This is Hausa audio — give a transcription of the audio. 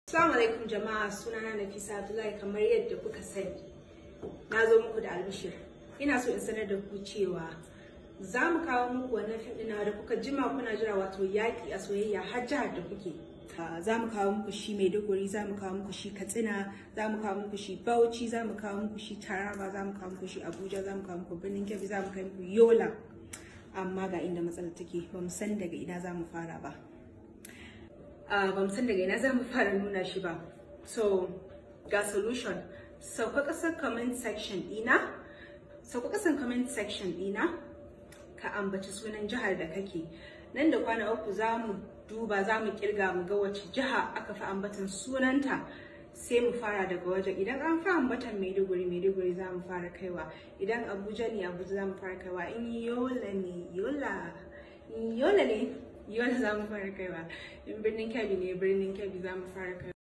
Assalamu alaikum jama'a sunana Nafisa Abdullahi kamar yadda kuka sani. Na zo muku da albishir. Ina so in sanar da ku cewa za mu kawo muku wannan fim ɗin da kuka jima kuna jira wato yaƙi a soyayya har jihar da kuke. Za mu kawo muku shi Maiduguri, za mu kawo muku shi Katsina, za mu kawo muku shi Bauchi, za mu kawo muku shi Taraba, za mu kawo muku shi Abuja, za mu kawo muku Birnin Kebbi, za mu kawo muku Yola. Amma ga inda matsalar take, ba mu san daga ina za mu fara ba. uh, ba san daga ina za mu fara nuna shi ba so ga solution sauka kasar comment section dina sauka kasar comment section dina ka ambaci sunan jihar da kake nan da kwana uku za mu duba za mu kirga mu ga wace jiha aka fi ambatan sunanta sai mu fara daga wajen idan an fi ambatan maiduguri maiduguri za mu fara kaiwa idan abuja ne abuja za mu fara kaiwa in yola ne yola yola ne yola za mu fara kaiwa in birnin kebbi ne birnin kebbi za mu fara kaiwa